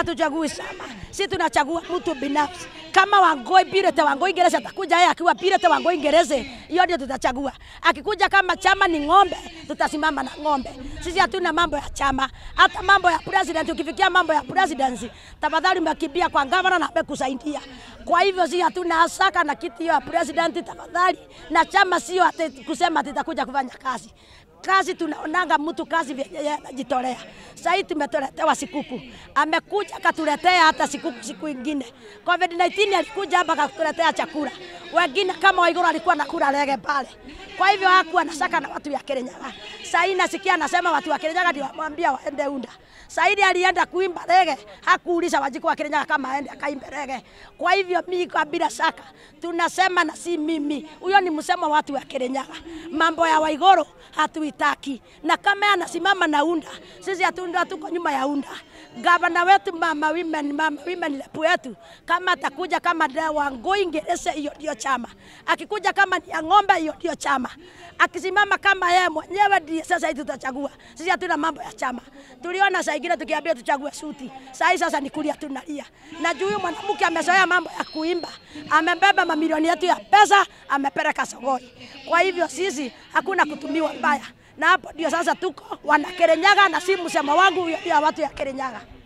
Hatuchagui chama, si tunachagua mtu binafsi. Kama Wangoi Pirete Wangoi Ngerese atakuja yeye akiwa Pirete Wangoi Ngerese, hiyo ndio tutachagua. Akikuja kama chama ni ng'ombe, tutasimama na ng'ombe. Sisi hatuna mambo ya chama, hata mambo ya president. Ukifikia mambo ya presidency, tafadhali umekimbia kwa gavana na amekusaidia. Kwa hivyo si hatuna hasaka na kiti hiyo ya president, tafadhali. Na chama sio ati kusema tutakuja kufanya kazi kazi tunaonanga mtu kazi vyenye yeye anajitolea. Sasa hii tumetoletewa sikuku, amekuja akatuletea hata sikuku siku ingine. Covid 19 alikuja hapa akatuletea chakula, wengine kama Waiguru alikuwa nakula rege pale. Kwa hivyo hakuwa anashaka na watu ya Kirinyaga. Sasa hii nasikia anasema watu wa Kirinyaga ndio wamwambia waende unda. Saidi alienda kuimba rege, hakuuliza Wanjiku wa Kirinyaga kama aende akaimbe rege. Kwa hivyo mimi kwa bila shaka tunasema na si mimi, huyo ni msemo wa watu wa Kirinyaga. Mambo ya Waiguru hatuitaki, na kama anasimama na unda, sisi hatunda tuko nyuma ya unda. Gavana wetu mama women, mama women rep wetu kama atakuja kama Wangui Ngerese, hiyo ndio chama. Akikuja kama ni ya ng'ombe, hiyo ndio chama. Akisimama kama yeye mwenyewe ndiye sasa hivi tutachagua. Sisi hatuna mambo ya chama. Tuliona saa ingine tukiambia tuchague suti, saa hii sasa ni kulia tunalia. Na juu huyu mwanamke amezoea mambo ya kuimba, amebeba mamilioni yetu ya pesa, amepeleka sokoni. Kwa hivyo sisi hakuna kutumiwa mbaya, na hapo ndio sasa tuko wana Kirinyaga, na si msemo wangu, huyo ndio watu ya Kirinyaga.